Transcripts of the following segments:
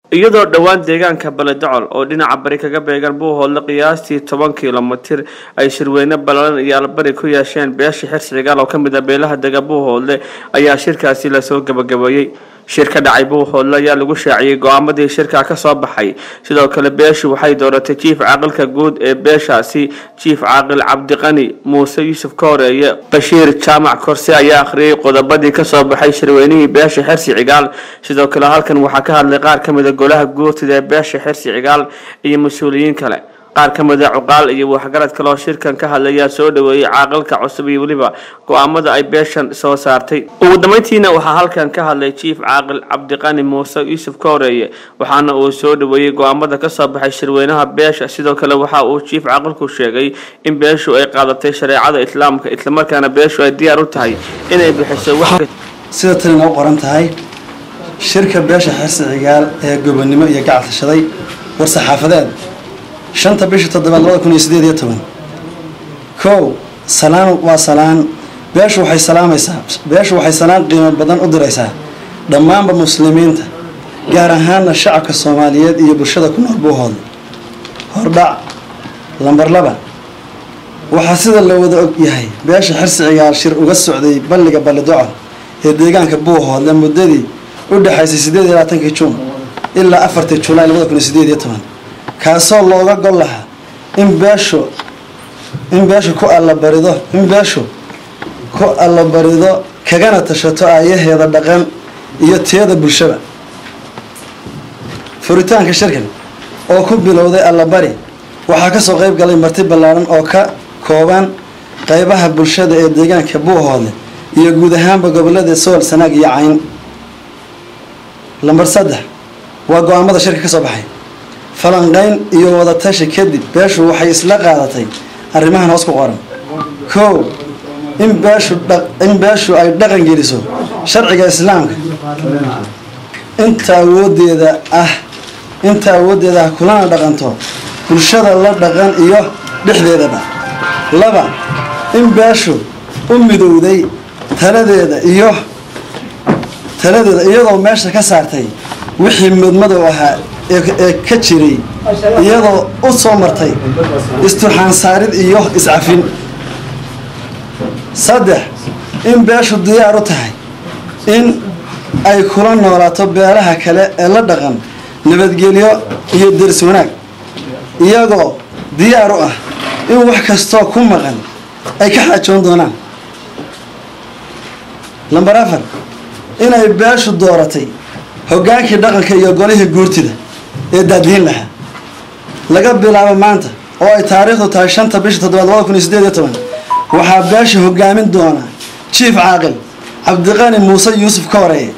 iyadoo dhowaan deegaanka baledacol oo dhinaca bari kaga beegan buuhoodle qiyaastii toban kilomitir ay shirweyne ballaaran iyo albari ku yeesheen beesha xirsi cigaal oo ka mid a beelaha dega buuhoodle ayaa shirkaasi lasoo gabagabeeyey shir ka dhacay buuhoodle ayaa lagu shaaciyey go-aamadii shirka ka soo baxay sidoo kale beeshu waxay dooratay jiif caaqilka guud ee beeshaasi jiif caaqil cabdiqani muuse yuusuf ka horeeye bashiir jaamac korse ayaa akhriyey qodobadii kasoo baxay shirweynihii beesha xirsi cigaal sidoo kale halkan waxaa ka hadlay qaar ka mid a golaha guurtida ee beesha xirsi cigaal iyo mas-uuliyiin kale qaar ka mid a cuqaal iyo waxgarad kale oo shirkan ka hadlayaa soo dhaweeyey caaqilka cusub iyo weliba go-aamada ay beeshan soo saartay ugu dambeyntiina waxaa halkan ka hadlay jiif caaqil cabdiqani muuse yuusuf ka horeeye waxaana uu soo dhaweeyey go-aamada kasoo baxay shirweynaha beesha sidoo kale waxa uu jiif caaqilku sheegay in beeshu ay qaadatay shareecada islaamka islamarkaana beeshu ay diyaar u tahay inay bixiso sida tani noo qoran tahay shirka beesha xirsi cigaal ee gobonnimo iyo gacal tashaday war saxaafadeed shanta bisha toddobaad labada kun iyo sideed iyo toban kow salaan waa salaan beeshu waxay salaamaysaa beeshu waxay salaan qiimo badan u diraysaa dhammaanba muslimiinta gaar ahaana shacabka soomaaliyeed iyo bulshada ku nool buuhoodle hordhac lambar laba waxaa sida la wada og yahay beesha xirsi cigaal shir uga socday balliga ballidocal ee deegaanka buuhoodle muddadii u dhexaysay sideed iyo labaatankii juun ilaa afartii julaay labada kun iyo sideed iyo toban kaasoo looga gol lahaa in beeshu in beeshu ku allabarido in beeshu ku allabarido kagana tashato aayaheeda dhaqan iyo tiyada bulshada furitaanka shirkan oo ku bilowday allabari waxaa kasoo qeyb galay marti ballaaran oo ka kooban qeybaha bulshada ee deegaanka buuhoodle iyo guud ahaanba gobolada sool sanaag iyo cayn lambar saddex waa go-aamada shirka ka soo baxay falanqeyn iyo wadatashi kadib beeshu waxay isla qaadatay arrimahan hoos ku qoran kow in beeshu in beeshu ay dhaqan geliso sharciga islaamka inta awoodeeda ah inta awoodeeda ah kulana dhaqanto bulshada la dhaqan iyo dhexdeedaba laba in beeshu u midowday taladeeda iyo taladeeda iyadoo meesha ka saartay wixii mudmadow ahaa ee ka jiray iyadoo u soo martay isturxaan saarid iyo iscafin saddex in beeshu diyaar u tahay in ay kula noolaato beelaha kale ee la dhaqan nabadgelyo iyo deris wanaag iyagoo diyaar u ah in wax kastoo ku maqan ay ka xaajoon doonaan lambar afar inay beeshu dooratay hoggaankii dhaqanka iyo golihii guurtida ee daadiin lahaa laga bilaabo maanta oo ay taariikhdu tahay shanta bisha toddobaad labada kun iyo sideed iyo toban waxaa beesha hogaamin doona jiif caaqil cabdiqani muuse yuusuf ka horeeye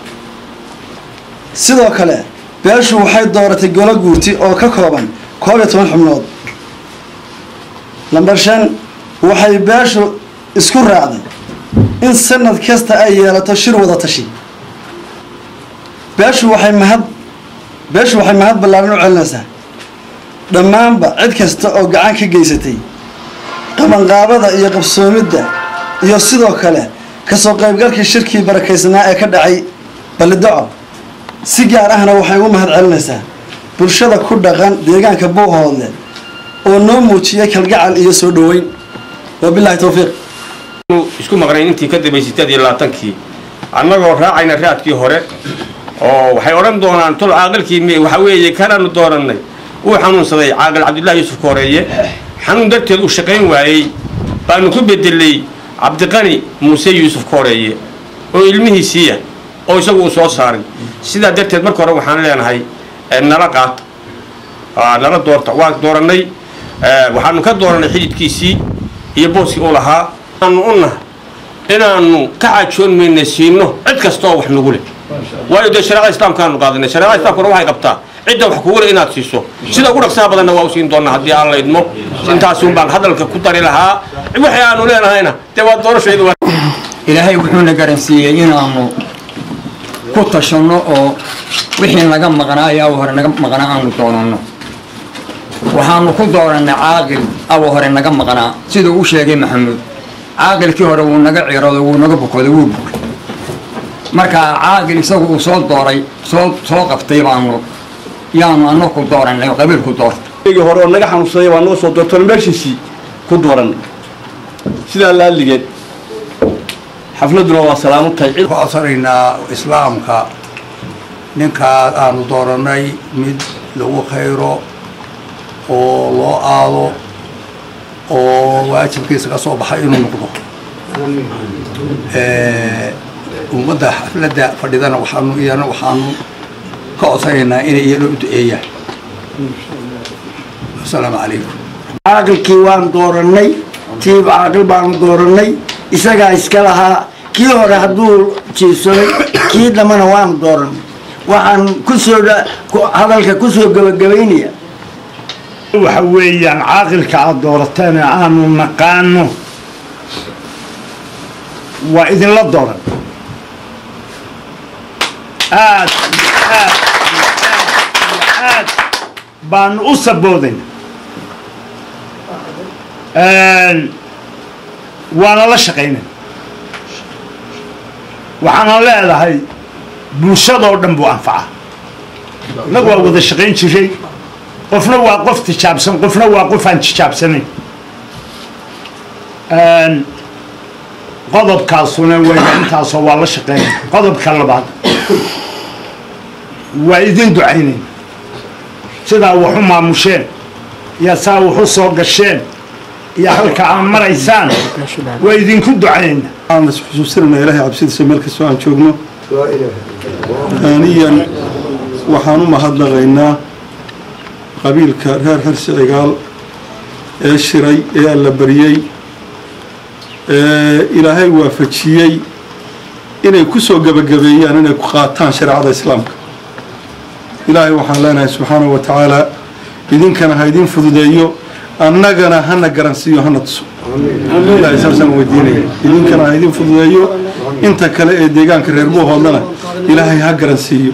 sidoo kale beeshu waxay dooratay golo guurti oo ka kooban koob iyo toban xubnood lambar shan waxay beeshu isku raacday in sanad kasta ay yeelato shir wada tashi beeshu waxay mahad beeshu waxay mahad ballaaran u celinaysaa dhammaanba cid kasta oo gacan ka geysatay qabanqaabada iyo qabsoomidda iyo sidoo kale kasoo qaybgalkii shirkii barakaysnaa ee ka dhacay ballidaco si gaar ahna waxay ugu mahad celinaysaa bulshada ku dhaqan deegaanka buuhoodle oo noo muujiyay kalgacal iyo soo dhoweyn wabilaahi towfiiq isku maqnayn intii ka dambaysay sideed iyo labaatankii annagoo raacayna raadkii hore oo waxay odhan doonaan tol caaqilkii m waxa weeye kanaanu doorannay uu xanuunsaday caaqil cabdullaahi yuusuf ka horeeye xanuun darteed uu shaqayn waayey baanu ku bedelay cabdiqani muuse yuusuf ka horeeye oo ilmihiisiiya oo isagu uu soo saaray sidaa darteed marka hore waxaan leenahay nala qaata nala doorta waa doorannay waxaanu ka doorannay xididkiisii iyo booskii uu lahaa aanu u nahay inaanu ka xaajoon mayna siino cid kasta oo wax nagu leh waayo dee shareecada islaamkaanu qaadanay shareecada islamkuna waxay qabtaa cidda wax kugu leh inaad siiso sida ugu dhaqsaha badanna waa u siin doonaa haddii aan la idmo intaasun baan hadalka ku dari lahaa wixii aanu leenahayna dee waa doorashaydu ilaahay wuxuuna garansiiyey inaanu ku tashanno oo wixii naga maqnaa ee awa hore naga maqnaa aanu doonanno waxaanu ku doorannay caaqil awa hore naga maqnaa siduu u sheegay maxamuud caaqilkii hore wuu naga cirooday wuu naga bukooday wuu bukay markaa caaqil isagu uu soo dooray soo soo qabtay baanu yaanu anaku doorannay oo qabiilku doorta igi hore oo naga xanuunsaday waa noo soo doortoon meeshiisii ku doorannay sidaa laaligeed xafladuna waa salaamo tahay cid ku codsanaynaa islaamka ninkaas aanu doorannay mid lagu khayro oo loo aado oo waajibkiisa ka soo baxay inuu noqdo ummadda xafladda fadhidana waxaanu iyana waxaanu ka codsanaynaa inay iyana u duceeyaan asalaamu calaykum caaqilkii waan doorannay tiib caaqil baanu doorannay isagaa iska lahaa kii hore hadduu jiibsaday kii dambana waanu doorannay waxaan kusoo hadalka kusoo gebagabaynaya waxa weeyaan caaqilka aad doorateen ee aanu naqaano waa idinla dooran aad aad aad baanu u saboodayna waana la shaqaynay waxaana leedahay bulshadoo dhan buu anfaca innagu waa wada shaqayn jiray qofna waa qof tijaabsan qofna waa qof aan tijaabsanayn qodobkaasuna wayga intaasoo waa la shaqeynay qodobka labaad waa idin ducaynayn sidaa waxu maamusheen iyo saa waxu soo gasheen iyo halka aan maraysaan waa idinku ducaynayna aan isxusuusinayna ilaahay cabsidiisa meel kastoo aan joogno aaniyan waxaan u mahadnaqaynaa qabiilka reer xirsi cigaal ee shiray ee alla baryey ee ilaahay waafajiyey inay ku soo gebagabeeyaan inay ku qaataan shareecada islaamka ilaahay waxaan leenahay subxaanahu wa tacaala idinkana ha idin fududeeyo annagana hana garansiiyo hana tuso ilaahay saasaan weydiinaya idinkana ha idin fududeeyo inta kale ee deegaanka reer buuhoodlana ilaahay ha garansiiyo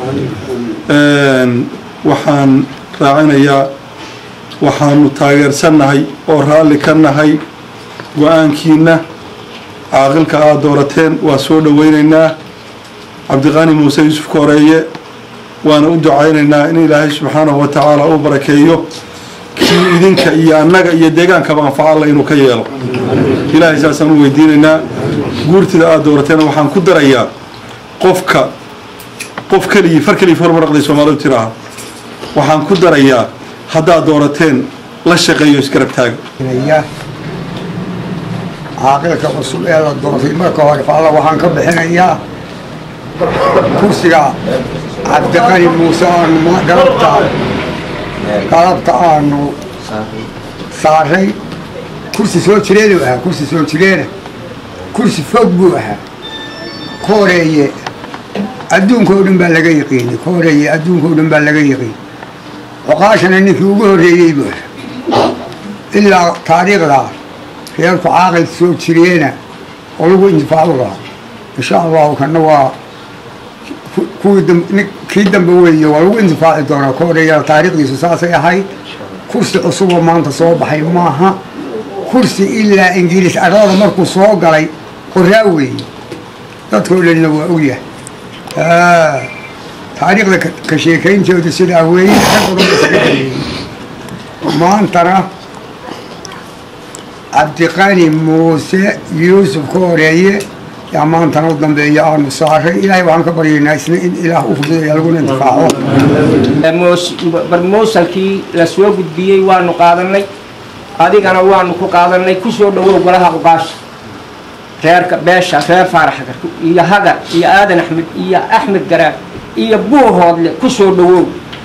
waxaan raacinayaa waxaanu taageersannahay oo raalli ka nahay go-aankiina caaqilka aad doorateen waa soo dhoweynaynaa cabdiqaani muuse yuusuf kooreeye waana u ducaynaynaa in ilaahay subxaanahu wa tacaala u barakeeyo kii idinka iyo annaga iyo deegaankaba anfaca alla inuu ka yeelo ilaahay saasaan u weydiinaynaa guurtida aad doorateena waxaan ku darayaa qofka qof keligii far keligii formaraqday soomaalidu tiraaha waxaan ku darayaa haddaad doorateen la shaqeeyo isgarab taaga caaqilka cusub ee la doortay marka hore faalla waxaan ka bixinayaa kursiga cabdiqani muuse aanu galabta galabta aanu saaray kursi soo jireenu ahaa kursi soo jireena kursi fog buu ahaa kooreeye adduunka oo dhan baa laga yaqiinay kooreeye adduunka oo dhan baa laga yaqiin cuqaashana ninkii ugu horreeyey buu ahaa ilaa taariikhdaa reerku caaqil soo jireena oo lagu intifaacu lahaa insha allahu kana waa kuwii kii dambe weeye waa lagu intifaaci doonaa kooreeyana taariikhdiisu saasay ahayd kursi cusuboo maanta soo baxay maaha kursi ilaa ingiriis arlada markuu soo galay qoraa weeye dadkao dhanna waa ogyahay taariikhda ka sheekayntooda sidaa weeye maantana cabdiqani muuse yuusuf ka horeeye yaa maantana u dambeeya aanu saaray ilaahay waxaan ka baryaynaa isna in ilaah u fududeeya laguna intifaaco barmoosalkii la soo gudbiyey waanu qaadanay adigana waanu ku qaadanay ku soo dhowow golaha uqaasha reerka beesha reer faarax hagar iyo hagar iyo aadan axmed iyo axmed garaar iyo buuhoodle ku soo dhowow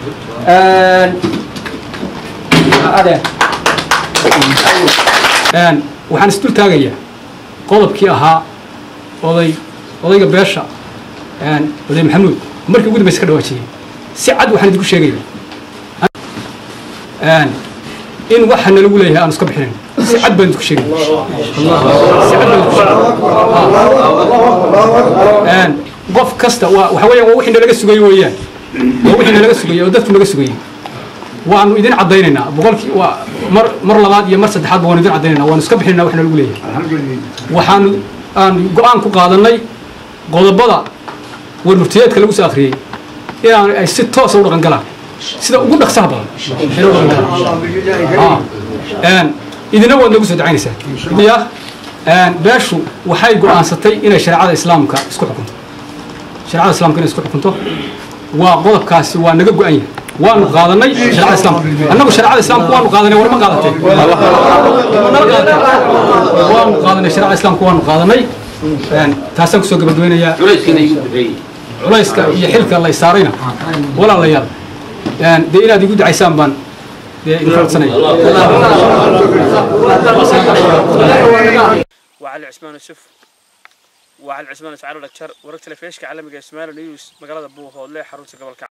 adeer waxaan isdul taagayaa qodobkii ahaa oday odayga beesha oday maxamuud markii ugu dambaysa ka dhawaajiyey si cad waxaan idinku sheegaya in waxa nalagu leeyahay aan iska bixinayn si cad baan idinku sheegaya si cad baan idinku sheegaya qof kasta waa waxa weeyaan waa wixii nalaga sugayo weeyaan waa wixii nalaga sugayo oo dadku naga sugayay waanu idin caddaynaynaa boqolkii waa mar mar labaad iyo mar saddexaadba waanu idin caddaynaynaa waanu iska bixinaynaa waxna lagu leeyahay waxaanu aan go-aan ku qaadanay qodobada warmurtiyeedka lagu soo akhriyey inaan ay si toosa u dhaqan galaan sida ugu dhaqsaha badan inay uga hirgalaan Ah, een, idina waad nagu soo ducaynaysaa ya een, beeshu waxay go'aansatay inay shareecada islaamka isku xukunto shareecada islaamka inay isku xukunto waa qodobkaasi waa naga go'an yahay waanu qaadanay shareecada islaamka annagu shareecada islaamka waanu qaadanay war ma qaadatay nala qaadatay waanu qaadanay shareecada islaamka waanu qaadanay Een, taasaan kusoo gabagabeynayaa culayska iyo xilka la saarayna walaalayaal een, dee inaad igu ducaysaan baan dee idinka codsanaya وعلي عثمان يوسف وعلي عثمان اسعار الأكشر ورك تلفيشك عالمي اسماعيل نيوز مقالة بوه هولي حروس قبل